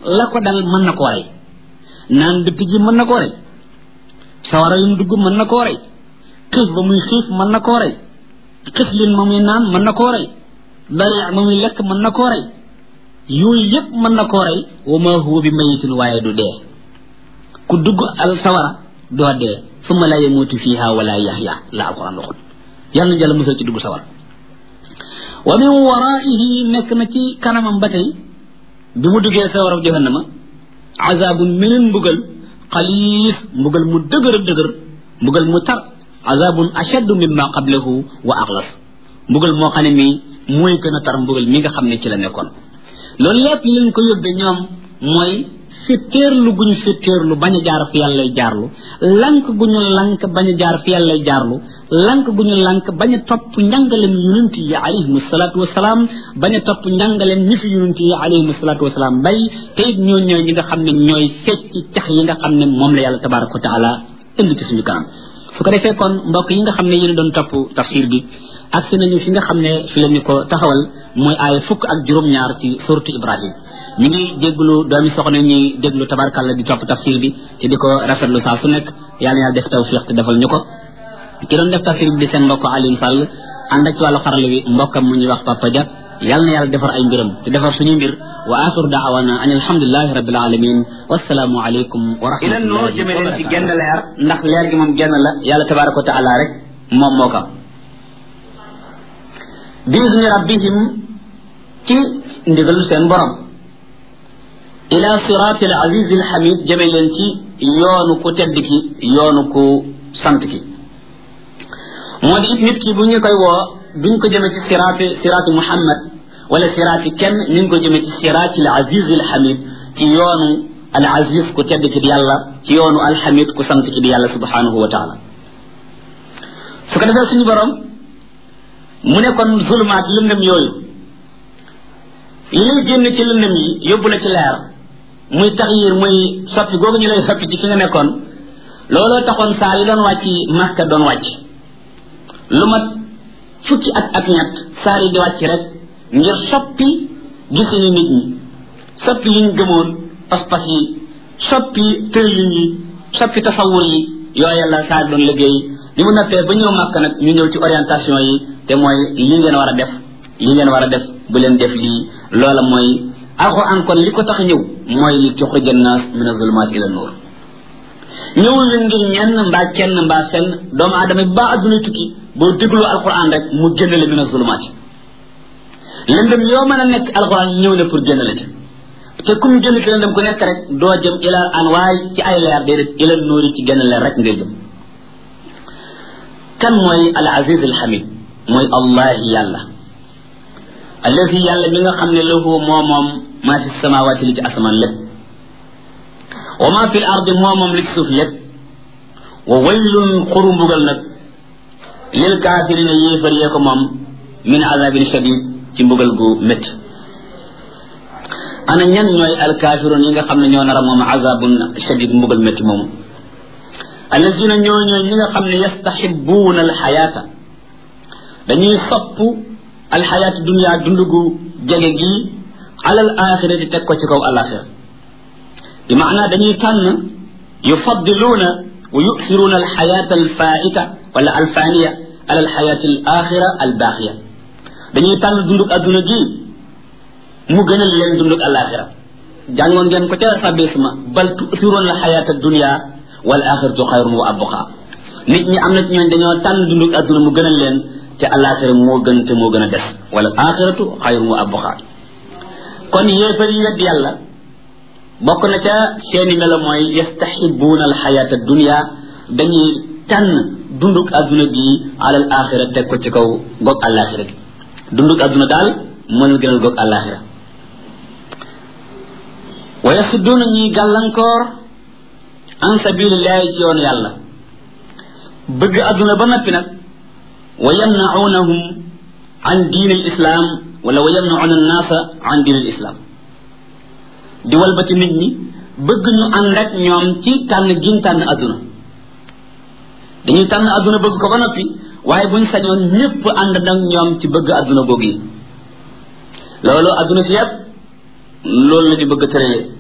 la ko dal mën na koo rey naan dëtt ji mën na koo rey sawara yum dugg mën na koo rey xiif ba muy xiif mën na koo rey xiflin ma muy naan mën na koo rey bari ma muy lekk mën na koo rey yooyu yëpp mën na koo rey wa ma huwa bi mayitin waaye du dee ku dugg al sawara doo dee summa la yamuutu fiha wala yaxya la alquran waxul yàlla na jàlla musal ci dugg sawara wa min waraihi nekk na ci kanamam ba tey bi mu duggee sawara jahannama azabun meneen mbugal xaliis mbugal mu dëgër dëgër mbugal mu tar azabun ashaddu mimma qablahu wa axlas mbugal moo xam ne mii mooy gën a tar mbugal mi nga xam ne ci la nekkoon loolu lépp li leen ko yóbbee ñoom mooy fitteerlu gu ñu fitteerlu bañ a jaar fi yàlla jaarlu lank gu ñu lank bañ a jaar fi yàlla jaarlu lank gu ñu lank bañ a topp njàngaleen yonent yi alayhim salaatu wasalaam bañ a topp njàngaleen ñi fi yonent yi alayhim salaatu wasalaam bay te it ñoo ñooy ñi nga xam ne ñooy fecc cax yi nga xam ne moom la yàlla tabaraka wa taala indi ci suñu kanam su ko defee kon mbokk yi nga xam ne yéen doon topp tafsir bi agsi nañu fi nga xam ne fi la ñu ko taxawal mooy aaya fukk ak juróom-ñaar ci suratu ibrahim ñu ngi déglu doomi soxna ñuy déglu tabarkalla di topp tafsir bi te di ko rafetlu saa su nekk yàlla yàlla def tawfiq te defal ñu ko ki doon def tafsir bi di seen mbokk Alioune Sall ànd ak ci wàllu xarala wi mbokkam mu ñuy wax Papa Dia yàlla na yàlla defar ay mbiram te defar suñuy mbir wa axiru daawana an alhamdulilahi rabbil alamin wasalaamu aleykum wa rahmatullahi ilan noo jëme leen ci genn leer ndax leer gi moom genn la yàlla tabaraka wa taala rek moom moo ko biizni rabbihim ci ndigalu seen borom ila siraati al aziz al hamid jëme leen ci yoonu ku tedd ki yoonu ku sant ki moo di it nit ki bu ñu koy woo duñ ko jëme ci siraati siraati muhammad wala siraati kenn ñu ngi ko jëme ci siraati al aziz al hamid ci yoonu al aziz ku tedd ki di yàlla ci yoonu al hamid ku sant ki di yàlla subhanahu wa taala su ko defee suñu borom mu ne kon zulumaat lëndëm yooyu li lay génn ci lëndëm yi yóbbu la ci leer muy taxyir muy soppi googu ñu lay soppi ci fi nga nekkoon looloo taxoon saa yi doon wàcc Makka doon wàcc lu mat fukki at ak ñett saar yi di wàcc rek ngir soppi gisini nit ñi soppi yi ñu gëmoon pas-pas yi soppi tërëlin yi soppi tasawur yi yooyu la saar doon liggéey li mu noppee ba ñëw Makka nag ñu ñëw ci orientation yi te mooy li ngeen war a def li ngeen war a def bu leen def lii loola mooy alxuraan kon li ko tax ñëw mooy li tuxrija naas min azulumaat ila nuur ñëwul la ngir ñenn mbaa kenn mbaa fenn doomu aadama bi ba adduna tukki boo déglu alxuraan rek mu génn la min azulumaat lëndëm yoo mën a nekk alxuraan ñëw na pour génn la ci te kum génn ci lëndëm ku nekk rek doo jëm ila anwaay ci ay leer déedéet ila nuur yi ci génn leer rek ngay jëm kan mooy al aziz al hamid mooy allah yàlla alladi yàlla mi nga xam ne lahu moo moom maa fi samawaati li ci asamaan lépp wa maa fi l ardi moo moom li ci suuf lépp wa waylun xuru mbugal nag lil kaafirina yéefar yee ko moom min azabin shadid ci mbugal gu métti ana ñan ñooy alkaafiroon yi nga xam ne ñoo nar a moom azabun shadid mbugal métti moomu alladina ñoo ñooy ñi nga xam ne yastaxibuuna alxayaata dañuy sopp alxayaata dunia dund gu jege gi alal axira di teg ko ci kaw alaxira bi maanaa dañuy tànn yufaddiluuna wa yusiruuna alxayaata alfaita wala alfaniya ala alxayaati alaxira albaaxiya dañuy tànn dundug adduna gi mu gënal leen dundug alaxira jàngoon ngeen ko ca sabisma bal tusiruuna alxayaata dunia wal axiratu xayrun wa abqa nit ñi am na ci ñooñ dañoo tànn dundug adduna mu gënal leen te alaxira moo gën te moo gën a des wala axiratu xayrun wa abqa kon yéefar yi wedd yàlla bokk na ca seeni melo mooy yastaxibuuna alxayaata dunia dañuy tànn dundug adduna gi alal axira teg ko ci kaw goog alaxira gi dundug adduna daal moo leen gënal goog alaxira wa yasudduuna ñuy gàllankoor an sabilillahi ci yoonu yàlla bëgg adduna ba noppi nag wa yamnaunahum an diin al islam wala wa yamnauna annaasa an diin al islam di walbati nit ñi bëgg ñu ànd ak ñoom ci tànn giñ tànn adduna dañuy tànn adduna bëgg ko ba noppi waaye buñ sañoon ñépp ànd nag ñoom ci bëgg adduna googu yi loolu adduna si yépp loolu la ñu bëgg tëralee